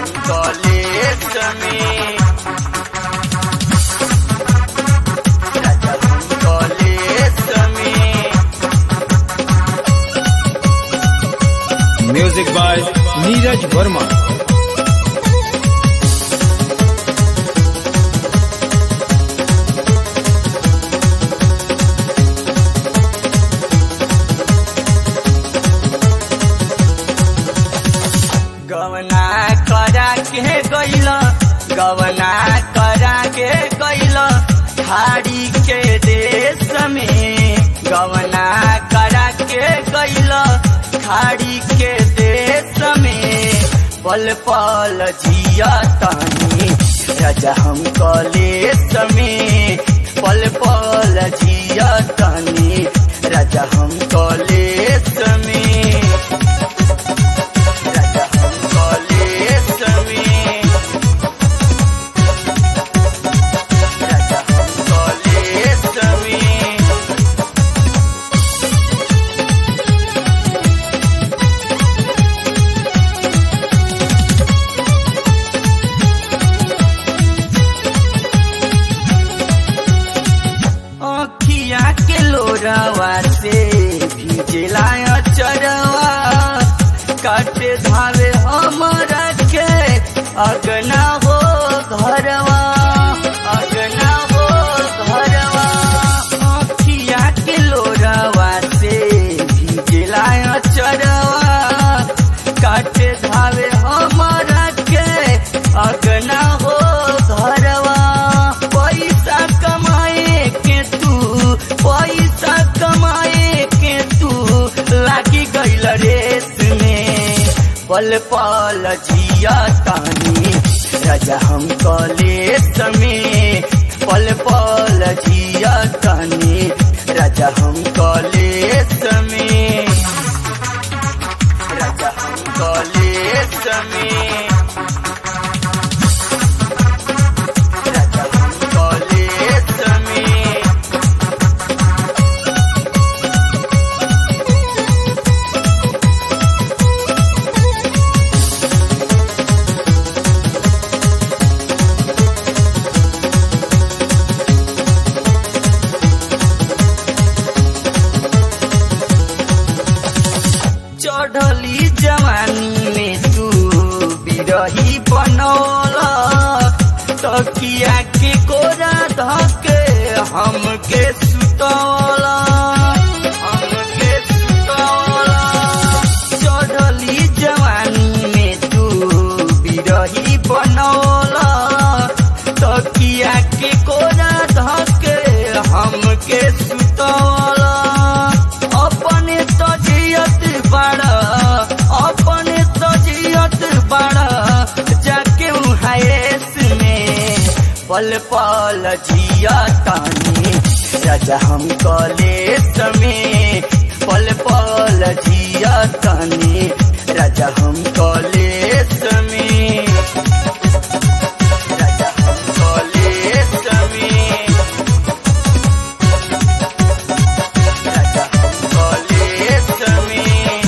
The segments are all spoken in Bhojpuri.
हम कॉलेज में राजा हम कॉलेज में म्यूजिक बाय नीरज वर्मा गवना करा के गैल गवना करा के गैल खाड़ी के देश में गवना करा के गैल खाड़ी के देश में पल पल जिया तानी राजा हम कॉलेज में पल पल जिया तानी राजा हम कॉलेज में राजा हम कॉलेज में राजा हम कॉलेज में अखिया के लोरवा से भिजला चरवा काटे धावे हमरा के अगना हो घरवा अगना हो घरवा अखिया के लोरवा से भिजला चरवा काटे धावे हमरा के अगना हो घरवा पैसा कमाए के तू पैसा कमाए के तू लागी गईल रेस में पल पल जिया तानी राजा हम कॉलेज में पल पल जिया तानी राजा हम कॉलेज में राजा हम कॉलेज में राजा हम कॉलेज में चढ़ली जवानी में तू बिरही बनौला तकिया के कोरा धके हमके सुतौला हमके सुतौला चढ़ली जवानी में तू बिरही बनौला तकिया के कोरा धके हमके सुतौला अपने तजियत बड़ा अपने तजियत बड़ा जाके हायस में पल पल जिया तानी राजा हम कॉलेज में पल पल जिया तानी राजा हम कॉलेज में राजा हम कॉलेज में राजा हम कॉलेज में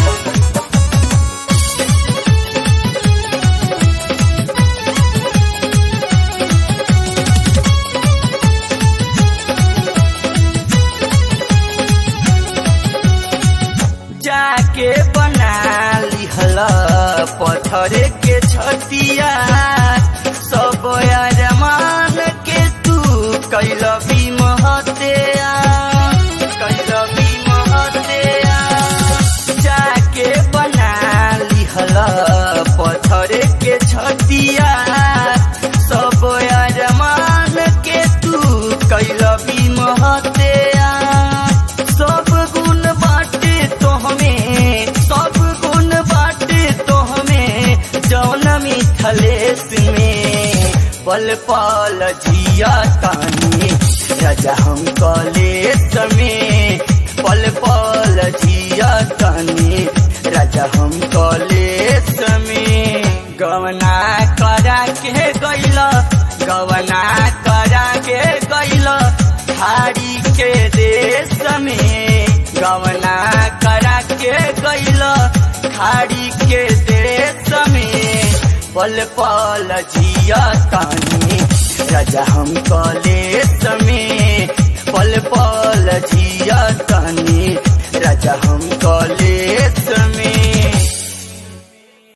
जाके बना लिहल पत्थर के छतिया सब अरमान के तू कैल भी महत्या कैल भी महत्या जाके बना लिहल पत्थर के छतिया सब अरमान के तू कैल भी महत्या सब गुण बाटे तो हमें सब गुण बाटे तो हमें जौन मिथलेश में पल पल जिया तानी राजा हम कॉलेज में पल पल जिया तानी राजा हम कॉलेज में गवना करा के गैल गवना करा के गैल हारी के देश में गवना करा के गैल खाड़ी के देश में पल पल जिया तानी राजा हम कॉलेज में पल पल जिया तानी राजा हम कॉलेज